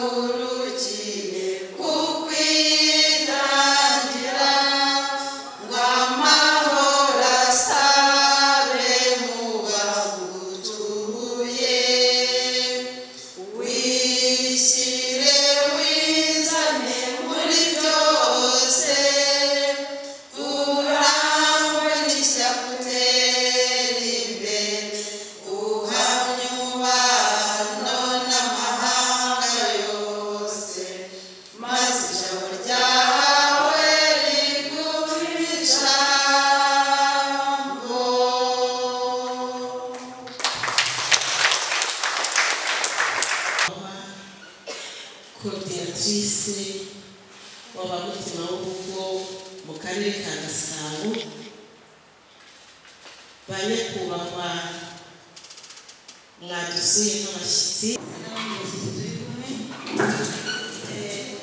ruti kukwitangira ngo amahoro asabe mu bagutuye wishyire wizane muri byose urangwe n'ishyaka utera imbere uhamye umubano n'amahanga yose maze ijabo ryawe riguhe ijambo kodiyatrise w'abamutima w'urugo mu karere ka gasabo ba nyakubahwa mwadusuye nk'abashyitsi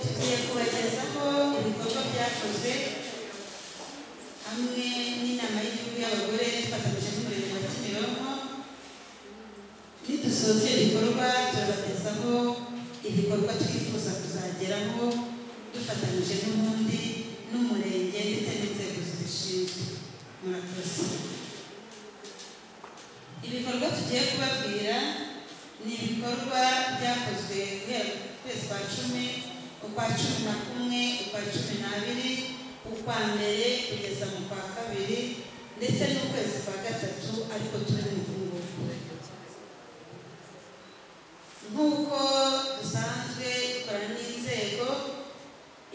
tugiye kubagezaho ibikorwa byakozwe hamwe n'inama y'igihugu y'abagore twafatanyije n'umurenge wa kimironko nidusoza ibikorwa turabagezaho ibikorwa twifuza kuzageraho dufatanyije n'ubundi n'umurenge ndetse n'inzego zibishinzwe murakoze ibikorwa tugiye kubabwira ni ibikorwa byakozwe guhera ku kwezi kwa cumi ukwa cumi na kumwe ukwa cumi n'abiri ukwa mbere kugeza mu kwa kabiri ndetse n'ukwezi kwa gatatu ariko turi mu kungufu nk'uko dusanzwe dukora n'inzego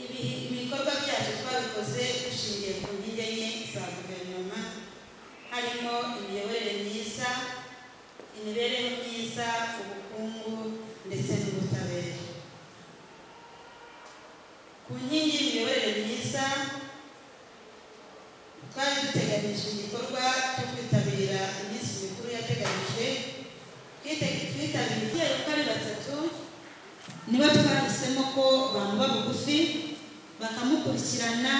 ibi- ibikorwa byacu twabikoze dushingiye ku nkingi enye za guverinoma harimo imiyoborere myiza imibereho myiza ubukungu ndetse n'ubutabera ku nkingi y'imiyoborere myiza twari duteganyije igikorwa cyo kwitabira iminsi mikuru yateganyijwe Twite- twitabiriye kubera ko ari batatu nibo twahisemo ko bamuba bugufi bakamukurikirana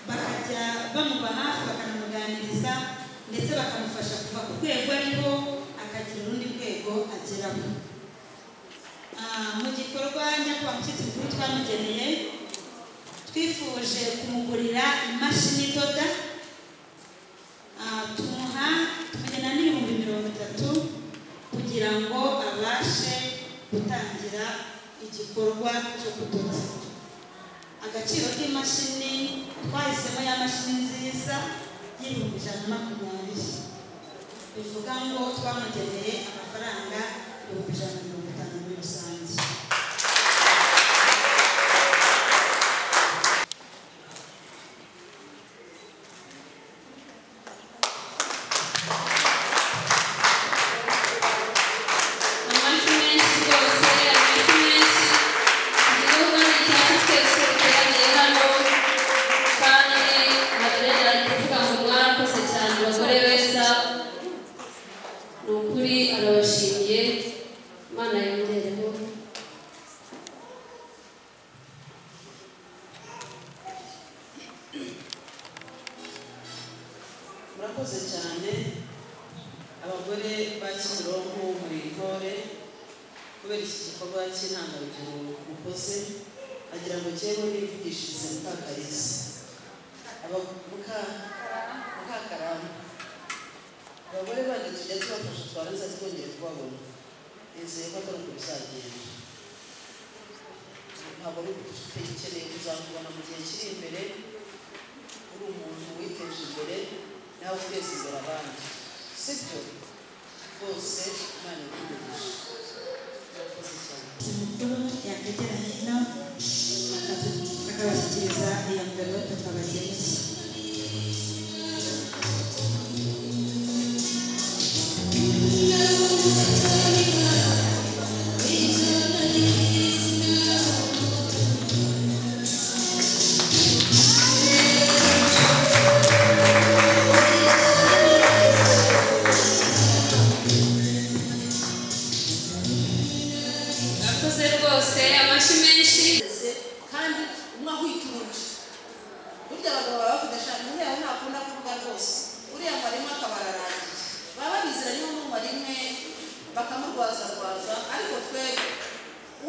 bakajya bamuba hafi bakanamuganiriza ndetse bakamufasha kuva ku rwego ariho akagira urundi rwego ageraho Ah, mu gikorwa nyakubahwa mushyitsi mukuru twamugeneye twifuje kumugurira imashini idoda Ah, tumuha tumugena n'ibihumbi mirongo itatu kugira ngo abashe gutangira igikorwa cyo kudoda agaciro k'imashini twahisemo ya mashini nziza y'ibihumbi ijana na makumyabiri bivuga ngo twamugeneye amafaranga ibihumbi ijana na mirongo itanu muri rusange amajwi menshi rwose amajwi menshi igihugu ni icyacu twese duteraniye hano kandi madalena ari kuvuga ngo mwarakoze cyane abagore beza ni ukuri arabashimiye imana yongereho murakoze cyane abagore ba kimironko muyitore kubera iki gikorwa cy'intangarugero mukoze agira ngo njyewe nivugishirize mukakariza Aba- muka- mukakaramba abagore bandi tujya tubafasha twarangiza twongere kubabona nizeye ko atari uko bizagenda ntabwo ari ukeneye kuzakubona mu gihe kiri imbere uri umuntu witeje imbere nawe uteza imbere abandi sibyo rwose imana ikugurisha murakoze cyane mukuru yakegera hino akatu- akabashyikiriza iyo mverope twabageneye murakoze rwose amajwi menshi Ese, kandi umwe ahwituruje burya abagabo baba bavuga eshanu uriya we ntakunda kuvuga rwose uriya ngo arimo akaba ararangiye baba babizira niba umwuma rimwe bakamurwazarwaza ariko twe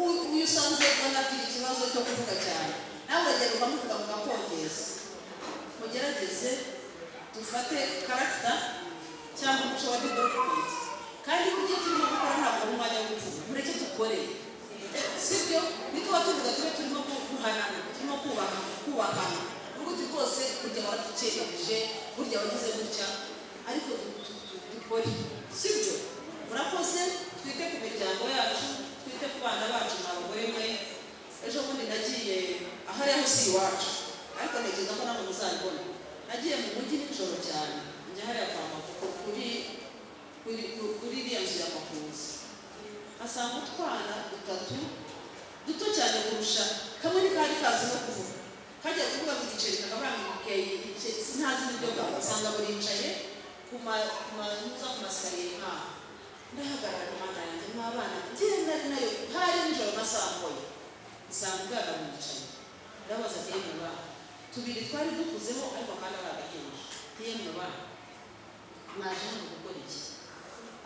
uyu uyu usanzwe ubona agira ikibazo cyo kuvuga cyane nawe uragenda ukamuvuga mukakongeza mugerageze dufate karagita cyangwa umuco wa bidokumente kandi ibyo turimo gukora ntabwo ari umwanya wo kuvuga mureke dukore sibyo nituba tuvuga tube turimo guhanana turimo kubaka kubakana n'ubundi rwose burya baradukereje burya wagize gutya ariko du- du- du- dukore sibyo murakoze twite ku miryango yacu twite ku bana bacu ntabwo mwe ejo bundi nagiye ahari aho si iwacu ariko ntekereza ko namwe muzabibona nagiye mu mujyi nijoro cyane njya hariya kwa mavuko kuri kuri ku- kuri iriya nzu ya makuza asanga utwana dutatu duto cyane kurusha kamwe ni kari kazi no kuvuga kajya kuvuga mu giceri kakavuga sintazi n'ibyo bwabo usanga buricaye ku ma- ku manyuza ku masikariye nk'aho ndahagarara mu manda yanjye n'abana ngenda ari nayo hari nijoro masamboye usanga ubwana buricaye ndabaza ati yemwe bana tubiri twari dukuzeho ariko kandi ari agahinja yemwe bana mwaje hano gukora iki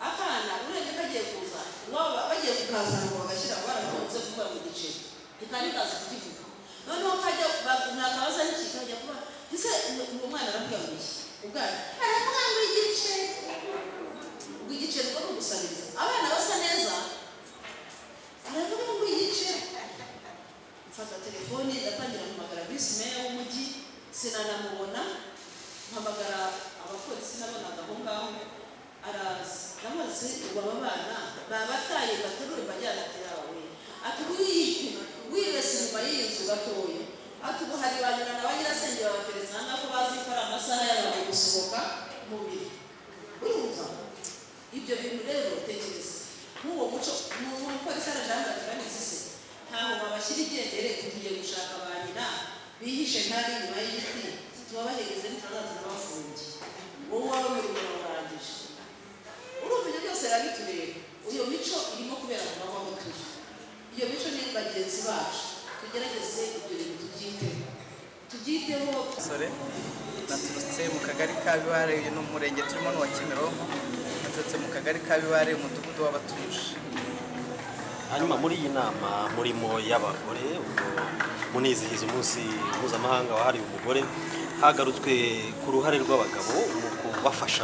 akana urebye kagiye kuza waba bagiye kukaza ngo bagashyira barakunze kuba mu giceri ntikari kaza kukivuga noneho kajya ba- nakabaza n'iki kajya kuba ese uwo- uwo mwana arabwambwiye ubwana aravuga ngo igiceri ngo igiceri ko kugusabiriza abana basa neza aravuga ngo igiceri mfata telefoni ndatangira guhamagara visi meya w'umujyi sinanamubona mpamagara abapolisi nabonaga aho ngaho araza namaze aba bana babataye baterure bajyana ati yawe ati wiyi wibese inyuma y'iyi nzu gatoya ati ubu hari ba nyina na ba nyirasenge babateretse aha ngaho ko bazi ko ari amasaha yabo yo gusohoka mu biro urumva ibyo bintu rero tekereza nk'uwo muco ni umupolisi arajanira turabizi se ntaho babashyira igendere tugiye gushaka ba nyina bihishe ntari inyuma y'igiti tubabahereze n'itandatu n'abafungiye wowe waba umurimo warangije urumva ibyo byose birabitureba iyo mico irimo kubera mu maboko aho turi iyo mico ni bagenzi bacu tugerageze ibyo bintu tubyiteho tubyiteho umusore naturutse mu kagari ka Bibare uyu ni umurenge turimo n'uwa Kimironko naturutse mu kagari ka Bibare umudugudu w'abatuje hanyuma muri iyi nama murimo y'abagore ubwo munizihiza umunsi mpuzamahanga wahariwe umugore hagarutswe ku ruhare rw'abagabo mu kubafasha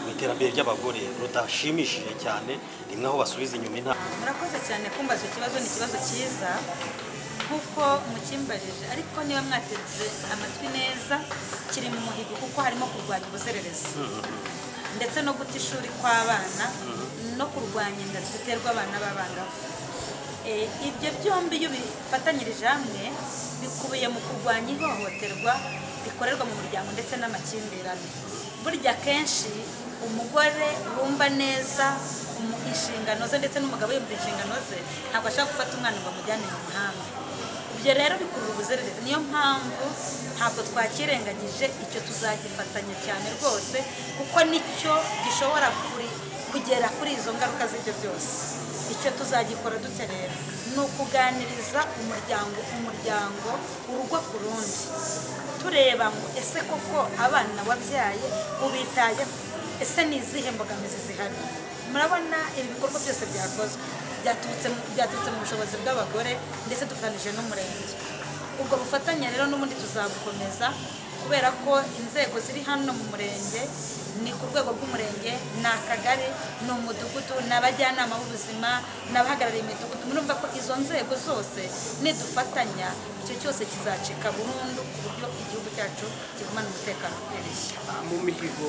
mu iterambere ry'abagore rudashimishije cyane rimwe aho basubiza inyuma intambwe murakoze cyane kumbaza ikibazo ni ikibazo cyiza kuko mukimbajije ariko niba mwateze amatwi neza kiri mu muhigo kuko harimo kurwanya ubuzererezi ndetse no guta ishuri kw'abana no kurwanya inda ziterwa abana b'abangavu Eh, ibyo byombi iyo bifatanyirije hamwe bikubiye mu kurwanya ihohoterwa rikorerwa mu muryango ndetse n'amakimbirane burya akenshi umugore wumva neza umu- inshingano ze ndetse n'umugabo yumva inshingano ze ntabwo ashaka gufata umwana ngo amujyane mu mahanga ibyo rero bikurura ubuzererezi niyo mpamvu ntabwo twakirengagije icyo tuzagifatanya cyane rwose kuko nicyo gishobora kuri- kugera kuri izo ngaruka z'ibyo byose icyo tuzagikora dute rero ni ukuganiriza umuryango umuryango urugo ku rundi tureba ngo ese koko abana wabyaye ubitayeho ese ni izihe mbogamizi zihari murabona ibi bikorwa byose byakozwe byaturutse mu- byaturutse mu bushobozi bw'abagore ndetse dufatanyije n'umurenge ubwo bufatanye rero n'ubundi tuzabukomeza kubera ko inzego ziri hano mu murenge ni ku rwego rw'umurenge ni akagari ni umudugudu ni abajyanama b'ubuzima ni abahagarariye imidugudu murumva ko izo nzego zose nidufatanya icyo cyose kizacika burundu ku buryo igihugu cyacu kigumana umutekano ukwiriye mu mihigo